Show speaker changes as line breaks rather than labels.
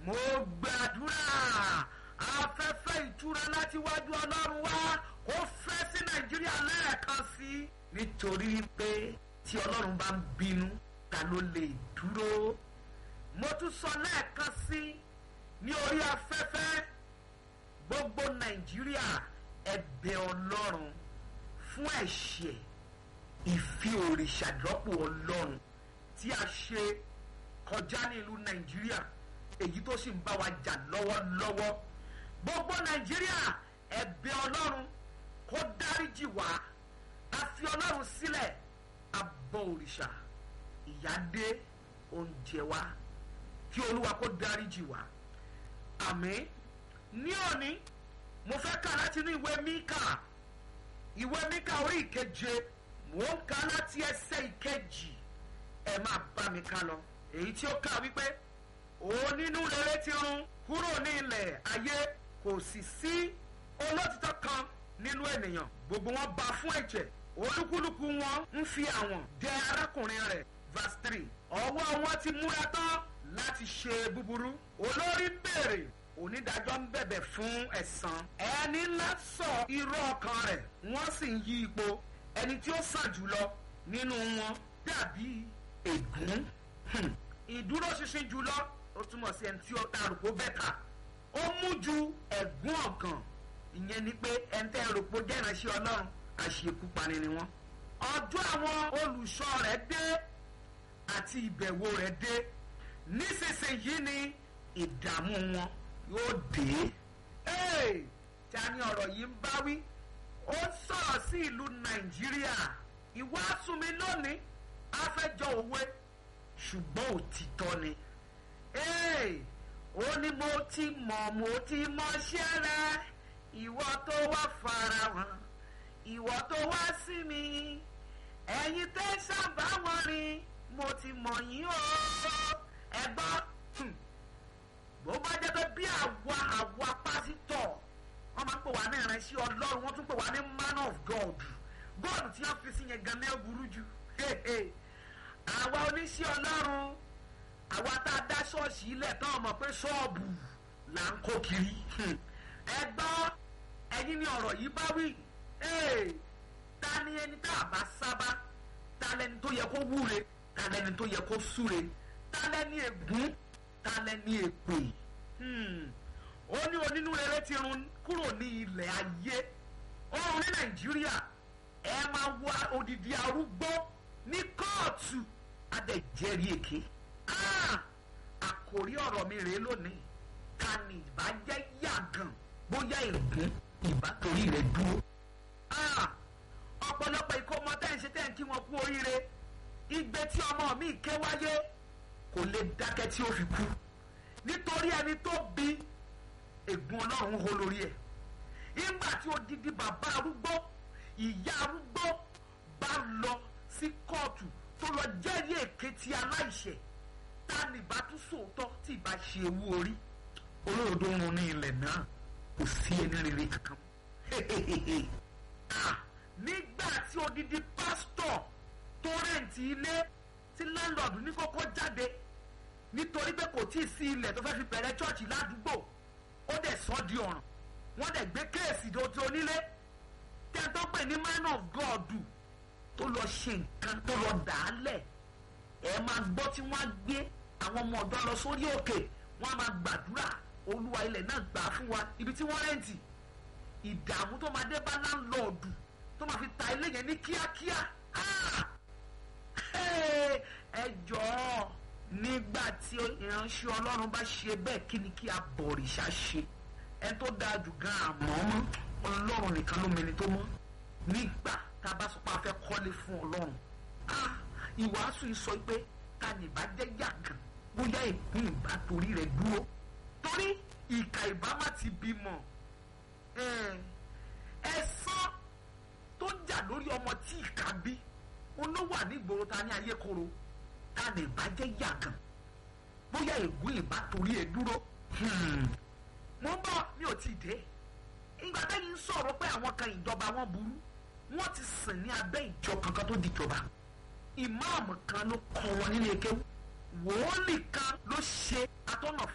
mo gbàdúrà afẹ́fẹ́ ìtura láti wájú ọlọ́run wá kó fẹ́ sí nàìjíríà lẹ́ẹ̀kan sí nítorí pé tí ọlọ́run bá ń bínú ta ló lè dúró mo tún sọ lẹ́ẹ̀kan sí ní orí afẹ́fẹ́ gbogbo nàìjíríà ẹ̀bẹ̀ ọlọ́run fún ẹ̀ṣẹ̀ ìfi òrìṣà dọ́pọ̀ ọlọ́run tí a ṣe kọjá ní ìlú nàìjíríà èyí tó sì ń bá wa jà lọ́wọ́lọ́wọ́ gbogbo nàìjíríà ẹ̀bẹ̀ ọlọ́run kó dáríjì wá a fi ọlọ́run sílẹ̀ abọ́ òrìṣà ìyà dé oúnjẹ wa kí olúwa kó dáríjì wá àmín ní òní mo fẹ́ kà láti inú ìwé míkà ìwé míkà orí ìkeje mò ń kà láti ẹsẹ̀ ìkejì ẹ máa bá mi kà lọ èyí tí ó kà wípé onínú rere ti run kúrò ní ilẹ̀ ayé kò sì sí olótìtọ́ kan nínú ènìyàn gbogbo wọn bá fún ẹ̀jẹ̀ olúkúlùkù wọn ń fi àwọn dẹ arákùnrin rẹ̀ verse three ọwọ́ wọn ti múra tán láti ṣe búburú olórí béèrè onídàájọ́ ń bẹ̀bẹ̀ fún ẹ̀san ẹni ńlá sọ irọ́ ọkàn rẹ̀ wọ́n sì ń yí ipò ẹni tí ó sàn jùlọ nínú wọn dàbí ègún ìdúróṣinṣin jùlọ ó túmọ̀ sí ẹni tí ó darúgbó bẹ́tà ó mú ju ẹ̀gún ọ̀gàn ìyẹn ni pé ẹni tẹ́ rògbò jẹ́ ìránṣẹ́ ọlọ́run àṣekúpani ni wọ́n. ọjọ́ àwọn olùṣọ́ rẹ̀ dé àti ìbẹ̀wò rẹ̀ dé nísinsìnyí ni ìdààmú wọn yóò dé. ta ni ọ̀rọ̀ yìí ń bá wí? ó sọ̀rọ̀ sí ìlú nàìjíríà ìwàásù mi lónìí á fẹ́ jọ òwe ṣùgbọ́n òtítọ́ ni. ó ní mo ti mọ̀ mo ti mọṣẹ́ rẹ ìwọ tó wá farahàn ìwọ tó wá sí mi ẹ̀yin tẹ́ sábà wọn rin mo ti mọ̀ yín o ẹ gbọ́ bó bá jẹ́ pé bí àwa àwa pásítọ̀ wọ́n máa ń pè wá ní ìránṣẹ́ ọlọ́run wọ́n tún pè wá ní man of God God tí wọ́n fi sí yẹn gan ní ẹ̀bùrú jù àwa oníṣẹ́ ọlọ́run àwa tá a dá ṣọ́ọ̀ṣì ilẹ̀ tán ọmọ pé ṣọ́ọ̀bù là ń kó kiri ẹ gbọ́ ẹ̀yin ni ọ̀rọ̀ yìí bá wí ta ni ẹni tá a bá sábà ta lẹni tó yẹ kó wúre ta lẹni tó yẹ kó súre ta lẹni ègún ta lẹni èpè ó ní onínú rere ti run kúrò ní ilẹ̀ ayé ọ̀run ní nàìjíríà ẹ máa wá odidi arúgbó ní kóòtù adẹ̀jẹ̀rí èké àkòrí ọ̀rọ̀ mi rèé lónìí ta ni ìbàjẹ́ yàgàn bóyá ègún ìbá torí rẹ̀ dúró. ọ̀pọ̀lọpọ̀ ìkómọ tẹ́ ń ṣe tẹ́ ń kí wọn kú oríire igbe tí ọmọ mi ké wáyé kò lè dákẹ́ tí ó fi kú nítorí ẹni tó bí ègún ọlọ́run hó lórí ẹ̀ ìgbà tí odidi bàbá arúgbó ìyá arúgbó bá lọ sí kóòtù tó lọ jẹ́rìí èké ti aláìṣẹ̀ ta ni ìbá tún sòótọ́ tí ìbá ṣe ewu orí olóòdó ń run ní ilẹ̀ náà kò sí ẹni rere kankan nígbà tí odidi pásítọ̀ tó rẹ̀ǹtì ilé tí láńlọ́ọ̀dù ní kókó jáde nítorí pé kò tí ì sí ilẹ̀ tó fẹ́ fi bẹ̀rẹ̀ chọ́ọ̀chì ládùúgbò ó dẹ̀ sọ́ di ọ̀ràn wọ́n dẹ̀ gbé kéèsì tó onílé tẹ́ tó pè ní man of God tó lọ ṣe nǹkan tó lọ dà á lẹ̀ ẹ máa gbọ́ tí wọ́n á gbé àwọn ọmọ ọ̀dọ́ lọ sórí òkè wọ́n á máa gbàdúrà olúwa ilẹ̀ náà gbà á fún wa ibi tí wọ́n rẹ́ǹtì ìdààmú tó máa dé bá láńlọ́ọ̀dù tó máa fi ta ilé yẹn ní kíákíá ẹ jọ̀ọ́ nígbà tí ìránṣẹ́ ọlọ́run bá ṣe bẹ́ẹ̀ kí ni kí abọ̀rìṣà ṣe ẹ tó dáa jù gan àmọ́ mọ́ ọlọ́run nìkan ló mẹni tó mọ́ nígbà tá a bá sọ pé a fẹ́ kọ́lé fún ọlọ́run ìwàásù yìí sọ pé ta ni ìbá jẹ́ yàgàn bóyá ìpín ìbá torí rẹ̀ dúró torí ìkà ìbá má ti bímọ ẹ̀san tó jà lórí ọmọ tí ìka bí olówó ànígboro ta ní ayé koro ta ni ìbá jẹ́ yàgàn bóyá ègún ìbá torí ẹ̀ dúró mo ń bọ̀ mi ò tí ì dé ìgbà tẹ́yìn ń sọ̀rọ̀ pé àwọn kan ìjọba wọn burú wọ́n ti sìn ní abẹ́ ìjọ kankan tó di ìjọba ìmáàmù kan ló kọ́ wọn nílé kéwú wòólì kan ló ṣe atọ́nà